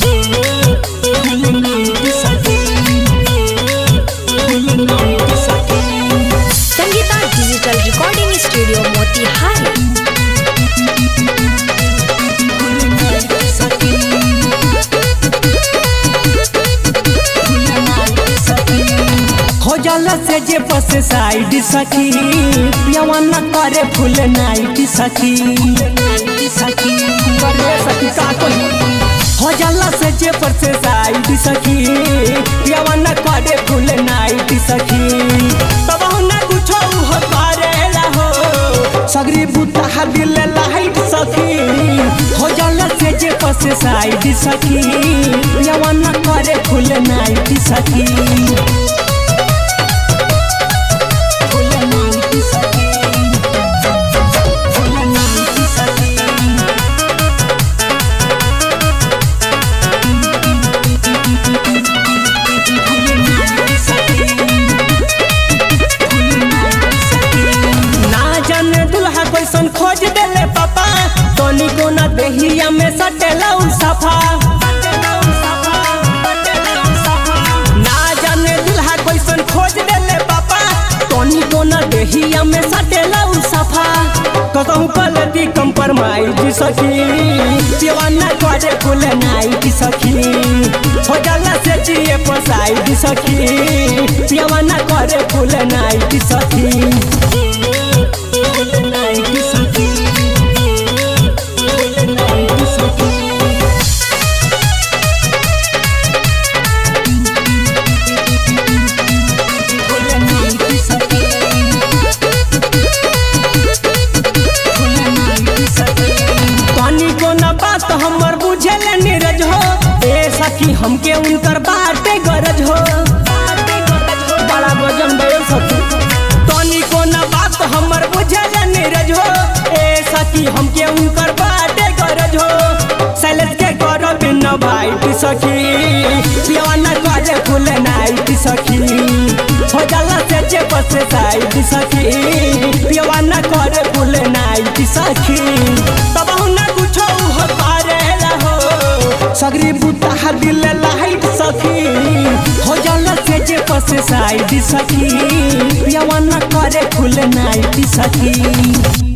Sangeeta digital recording studio Motihari हो जाला से जे बस साइड सखी पियावा न करे फुल नाइट सखी सखी करे सखी का कोई हो जाला से जे बस साइड सखी पियावा न करे फुल नाइट सखी तब न कुछो हो करेला हो सगरी बुता दिल लाइट सखी हो जाला से जे बस साइड सखी पियावा न करे फुल नाइट सखी ना जाने दुल्हा कैसन खोज देले पापा तोनी को ना देहिया में सटेला उ सफा ना जाने दुल्हा कैसन खोज देले पापा तोनी को ना देहिया में सटेला उ सफा कसम पलटी कंप्रोमाइज सखी दीवाना करे फुल नाइट सखी हो जाला से जिए पसाइड सखी दीवाना करे फुल नाइट सखी पानी को न बात हमर बुझेले नीरज हो ए सखी हमके उनकर बाटे गरज हो बड़ा वजन दे सखी पानी को न बात हमर बुझेले नीरज हो ए सखी हमके उनकर बाटे गरज हो सैलेज के करो बिन भाई सखी पियाना करे फुल नाइट सखी हो जाला से जे बस साइड सखी पियाना करे फुल नाइट सखी तब ना कुछो हो करेला हो सगरी बुता दिल लाइट सखी हो जाला से जे बस साइड सखी पियाना करे फुल नाइट सखी